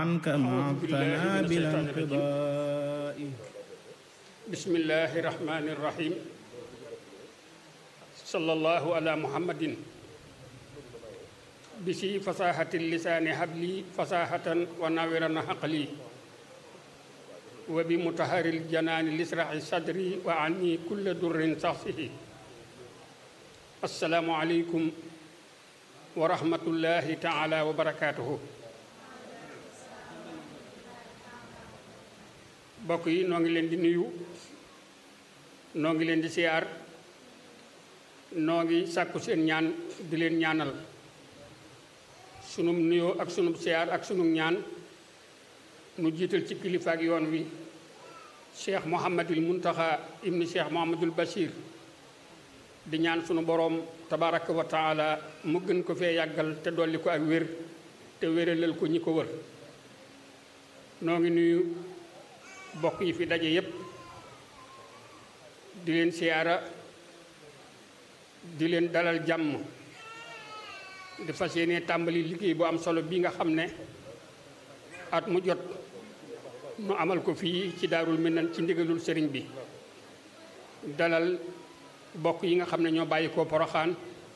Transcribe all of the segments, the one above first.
عنك معطنا بلا انقضاء بسم الله الرحمن الرحيم صلى الله على محمد بسي فصاحة اللسان حبلي فصاحة وناورا حقلي وبمطهر الجنان لسرع صدري وعني كل در صحصه السلام عليكم ورحمة الله تعالى وبركاته bokk yi noo ngi leen di nuyu noo ngi leen di siyaar noo ngi sàkku seen ñaan di leen ñaanal sunum nuyoo ak sunum siyaar ak sunum ñaan nu jiital ci kilifaak yoon wi cheikh mohamadul muntaxa ibni cheikh mohamadul bachir di ñaan sunu boroom tabaraka wa taala mu gën ko fee yàggal te dolli ko ak wér te wéralal ko ñi ko wër noo ngi nuyu bokk yi fi daje yépp di leen siyaara di leen dalal jàmm di fas yéene tàmbali liggéey bu am solo bi nga xam ne at mu jot nu amal ko fii ci daarul minan ci ndigalul sëriñ bi dalal bokk yi nga xam ne ñoo bàyyi ko poroxaan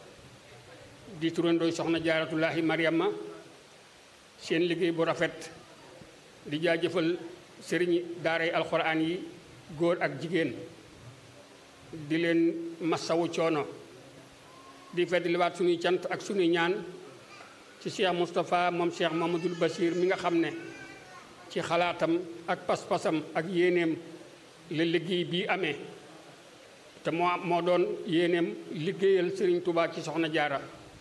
di turandooy soxna jaaratullahi mariama seen liggéey bu rafet di jaajëfal sëriñ daaray alxuraan yi góor ak jigéen di leen massawu coono di feddliwaat suñuy cant ak suñuy ñaan ci Cheikh Moustapha moom Cheikh Mamadul Bachir mi nga xam ne ci xalaatam ak pas-pasam ak yéeneem la liggéey bii amee te moo moo doon yéeneem liggéeyal sëriñ Touba ci soxna jaara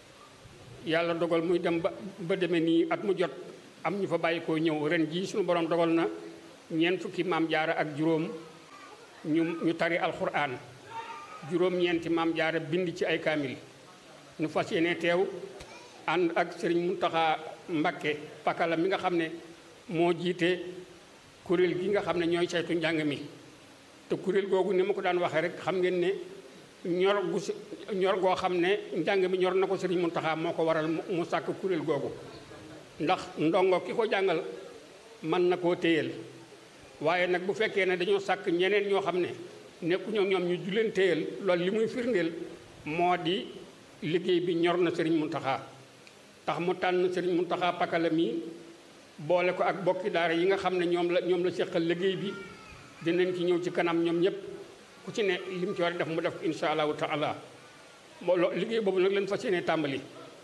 yàlla dogal muy dem ba ba demee nii at mu jot am ñu fa bàyyi koo ñëw ren jii suñu borom dogal na ñeent fukki maam jaara ak juróom ñu ñu tari alxuraan juróom-ñeenti maam jaara bind ci ay kaamil ñu fas yéene teew ànd ak sëriñ Muntaxa Mbakke pakala mi nga xam ne moo jiite kuréel gi nga xam ne ñooy saytu njàng mi te kuréel googu ni ma ko daan waxee rek xam ngeen ne ñor gu ñor goo xam ne njàng mi ñor na ko sëriñ Muntaxa moo ko waral mu sàkk kuréel googu ndax ndongo ki ko jàngal mën na koo téyel waaye nag bu fekkee ne dañoo sàkk ñeneen ñoo xam ne nekkuñoo ñoom ñu juleen téyel loolu li muy firndeel moo di liggéey bi ñor na sëriñ Muntaxa tax mu tànn sëriñ Muntaxa pakala mi boole ko ak bokki daara yi nga xam ne ñoom la ñoom la seqal liggéey bi dinañ ci ñëw ci kanam ñoom ñëpp ku ci ne lim ci war a def mu def insha allahu taala mbooloo liggéey boobu nag leen fas yéene tàmbali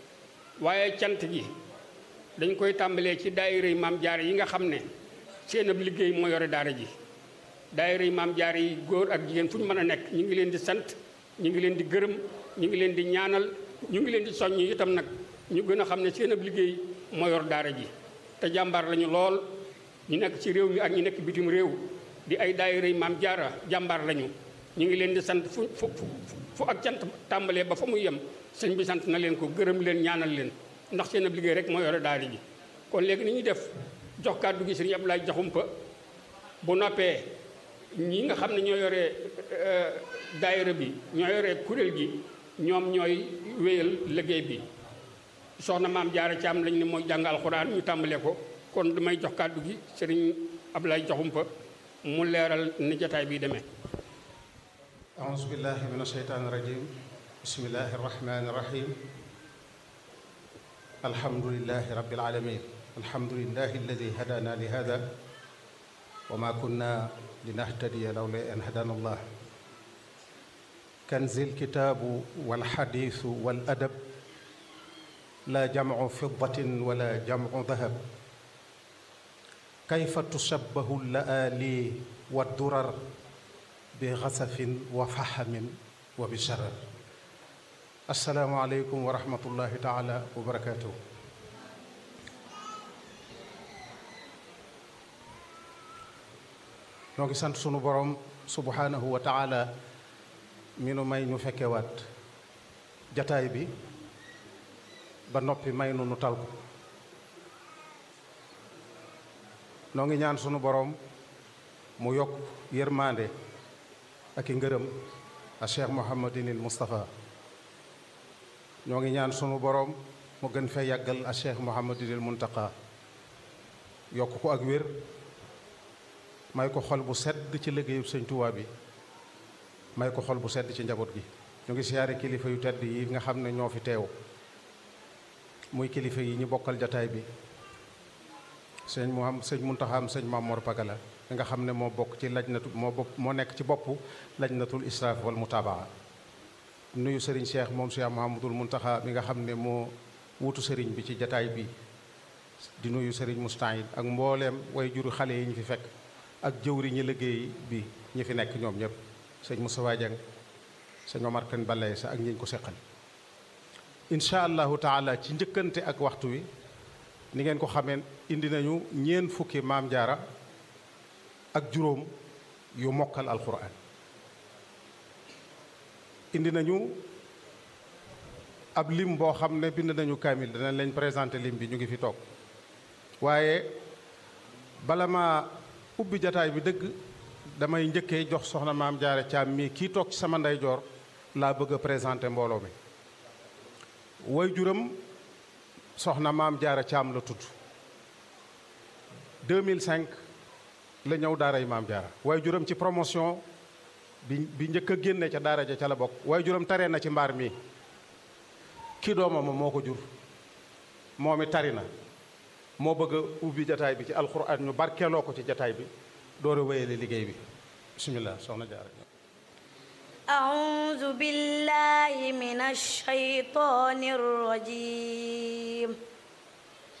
waaye cant gi dañ koy tàmbalee ci daayira yi maam jaare yi nga xam ne seen ab liggéey moo yore daara ji daayira yi maam jaare yi góor ak jigéen fu ñu mën a nekk ñu ngi leen di sant ñu ngi leen di gërëm ñu ngi leen di ñaanal ñu ngi leen di soññ itam nag ñu gën a xam ne seen ab liggéey moo yor daara ji te jàmbaar lañu lool ñu nekk ci réew mi ak ñu nekk bitim réew di ay daayira yi maam jaara jàmbaar lañu ñu ngi leen di sant fu fu fu ak cant tàmbalee ba fa muy yem sëñ bi sant na leen ko gërëm leen ñaanal leen ndax seen ab liggéey rek moo yore daara ji kon léegi ni ñuy def jox kàddu gi sëriñ Abdoulaye Jaxumpa bu noppee ñi nga xam ne ñoo yore daayira bi ñoo yore kuréel gi ñoom ñooy wéyal liggéey bi soxna maam jaara ci am lañ ne mooy jàng alxuraan ñu tàmbalee ko kon damay jox kàddu gi sëriñ Abdoulaye Jaxumpa mu leeral ni jotaay bi demee أعوذ بالله من الشيطان الرجيم بسم الله الرحمن الرحيم الحمد لله رب العالمين الحمد لله الذي هدانا لهذا وما كنا لنهتدي لولا أن هدانا الله كنز الكتاب والحديث والأدب لا جمع فضة ولا جمع ذهب كيف تشبه اللآلي والدرر بغسف وفحم وبشرر السلام عليكم ورحمة الله تعالى وبركاته noo ngi sant sunu borom subhanahu wa taala mi nu may ñu fekkewaat jataay bi ba noppi may nu nu tal ko noo ngi ñaan sunu borom mu yokk yërmande ak i ngërëm a cheikh mouhamadinil moustapha ñoo ngi ñaan sunu borom mu gën fee yàggal a cheikh mouhamadinil muntaqa yokk ko ak wér may ko xol bu sedd ci liggéeyu sëñ Tuubaa bi may ko xol bu sedd ci njaboot gi ñu ngi siyaare kilifa yu tedd yi nga xam ne ñoo fi teew muy kilifa yi ñu bokkal jataay bi sëñ mu am sëñ Muntaxaam sëñ Mamor Pagala nga xam ne moo bokk ci lajnatu moo bopp moo nekk ci bopp lajnatul israaf wal mutabaa nuyu sëriñ Cheikh moom Cheikh Mouhamadul Muntaxa mi nga xam ne moo wutu sëriñ bi ci jataay bi di nuyu sëriñ Moustahid ak mbooleem way juru xale yi ñu fi fekk ak jëwri ñi liggéey bi ñi fi nekk ñoom ñëpp sëñ Moustapha Dieng sëñ Omar Kane Balaye sa ak ñi ñu ko seqal incha allahu taala ci njëkkante ak waxtu wi ni ngeen ko xamee indi nañu ñeen fukki maam jaara ak juróom yu mokkal alquran indi nañu ab lim boo xam ne bind nañu kaamil danañ leen présenté lim bi ñu ngi fi toog waaye bala ma ubbi jataay bi dëgg damay njëkkee jox soxna maam jaara caam mii kii toog ci sama ndeyjoor laa bëgg a présenté mbooloo mi way juram soxna maam jaara caam la tudd 2005 la ñëw daaray maam jaara way juram ci promotion bi bi njëkk a génne ca daara ja ca la bokk way juram taree na ci mbaar mi ki doomam moo ko jur moom it tari na moo bëgg a ubbi jataay bi ci alxuraan ñu barkeeloo ko ci jataay bi door a wéyale liggéey bi bismillah soxna jaara أعوذ بالله من الشيطان الرجيم